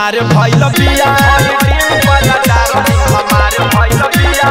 हमारे भइल बिया डिम्पल डार्लिंग हमारे भइल बिया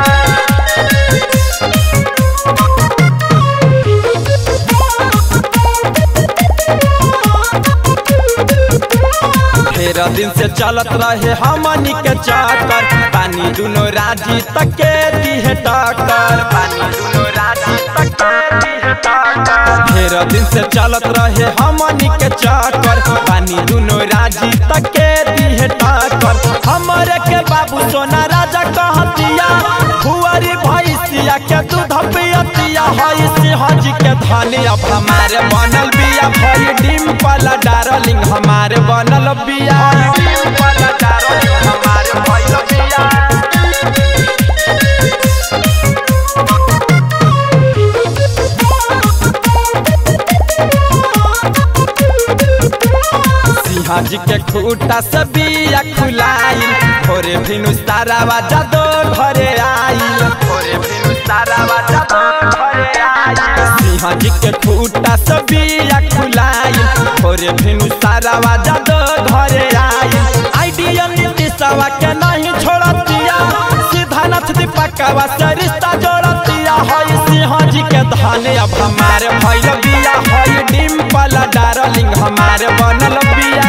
ढेर दिन से चलत रहे हमनी के चक्कर पानी दुनो राजी तक के दिहे टक्कर पानी दुनो राजी तक के दिहे टक्कर ढेर दिन से चलत रहे हमनी के चक्कर पानी दुनो राजी तक के दिहे टक्कर हमरे के बाबू सोना राजा कहतिया हुआरी भैसिया के दूध पियतिया हई सिंहजी के धनी अब हमारे बनल बिया भई डिम्पल डार्लिंग हमारे बनल बिया डिम्पल डार्लिंग हमारे भइल बिया सिंहा जी के खूटा से बिया खुलाइल भोरे भिनु सारावा जादो घरे आइल भोरे भिनु सारावा जादो घरे आइल सिंहा जी के खूटा से बिया खुलाइल भोरे भिनु सारावा जादो घरे आइल आइडिया नीतीशवा के नहीं छोड़तिया सिद्धानाथ दीपकवा से रिश्ता जोड़तिया हई सिंहा जी के धने अब हमारे भइल बिया हई डिम्पल डार्लिंग हमारे बनल बिया